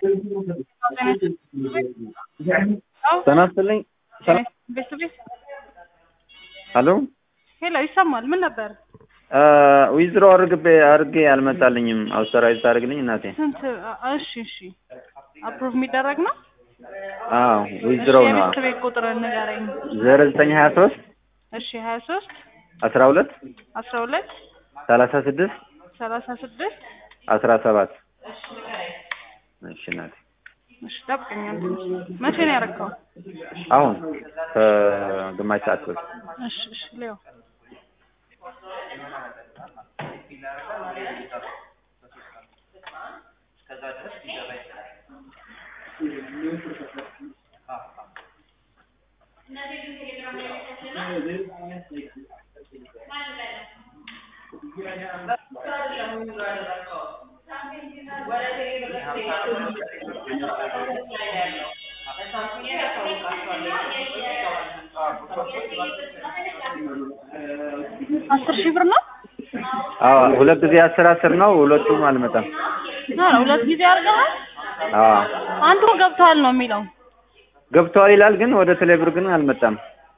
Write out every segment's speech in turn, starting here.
ጤና ይስጥልኝ። ቤት ቤት ሄሎ ሄሎ፣ ይሰማል። ምን ነበር? ዊዝድሮ አድርጌ አድርጌ አልመጣልኝም። አውስተራይዝ ታደርግልኝ እናቴ? ስንት? እሺ፣ እሺ። አፕሩቭ የሚደረግ ነው? አዎ ዊዝድሮ እሺ፣ ነው። የቤት ቤት ቁጥር ንገረኝ። ዜሮ ዘጠኝ ሀያ ሶስት እሺ፣ ሀያ ሶስት አስራ ሁለት አስራ ሁለት ሰላሳ ስድስት ሰላሳ ስድስት አስራ ሰባት እሺ እናቴ እሺ፣ ጠብቀኛል። መቼ ነው ያደረገው? አሁን ከግማሽ ሰዓት በፊት እሺ፣ እሺ። ሊዮ አስር ሺህ ብር ነው? አዎ ሁለት ጊዜ አስር አስር ነው። ሁለቱም አልመጣም። አዎ፣ ሁለት ጊዜ አድርገሃል። አዎ አንዱ ገብተዋል ነው የሚለው። ገብቷል ይላል፣ ግን ወደ ቴሌብር ግን አልመጣም።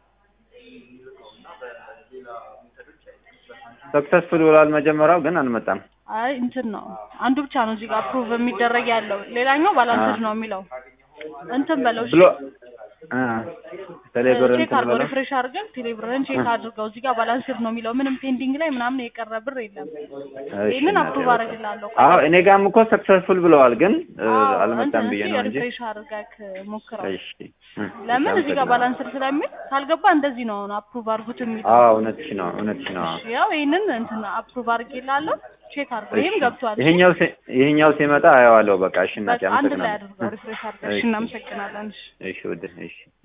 ሰክሰስፉል ብሏል መጀመሪያው፣ ግን አልመጣም። አይ እንትን ነው አንዱ ብቻ ነው እዚህ ጋር አፕሩቭ የሚደረግ ያለው፣ ሌላኛው ባላንስድ ነው የሚለው። እንትን በለው እሺ፣ ብሎ አ ቴሌብር ቼክ እንትን አድርገው ብሎ ሪፍሬሽ አድርገን ቴሌብርን ቼክ አድርገው። እዚህ ጋር ባላንስድ ነው የሚለው፣ ምንም ፔንዲንግ ላይ ምናምን የቀረ ብር የለም። እሺ ይህንን እናቴ፣ አፕሩቭ አደርግልሃለሁ። አዎ እኔ ጋርም እኮ ሰክሰስፉል ብለዋል፣ ግን እ, አዎ፣ አልመጣም እንትን ብዬ እስኪ ነው እንጂ። ሪፍሬሽ አድርገህ ሞክረው። እሺ እ፣ ለምን እዚህ ጋር አመሰግናለሁ። ባላንስድ ስለሚል ካልገባ እንደዚህ ነው አፕሩቭ አድርጉት የሚለው። አዎ እውነትሽ ነው፣ እውነትሽ ነው። እሺ፣ ያው ይህንን እንትን አፕሩቭ አድርጌልሃለሁ። ቼክ አድርገው። ይህም እሺ፣ ገብቷል። ይሄኛው ሲ- ይሄኛው ሲመጣ አየዋለሁ። በቃ እሺ እናቴ፣ በቃ አንድ ላይ አመሰግናለሁ። አድርገው ሪፍሬሽ አድርገው። እሺ፣ እሺ። እናመሰግናለን። እሺ እሺ ውድ እሺ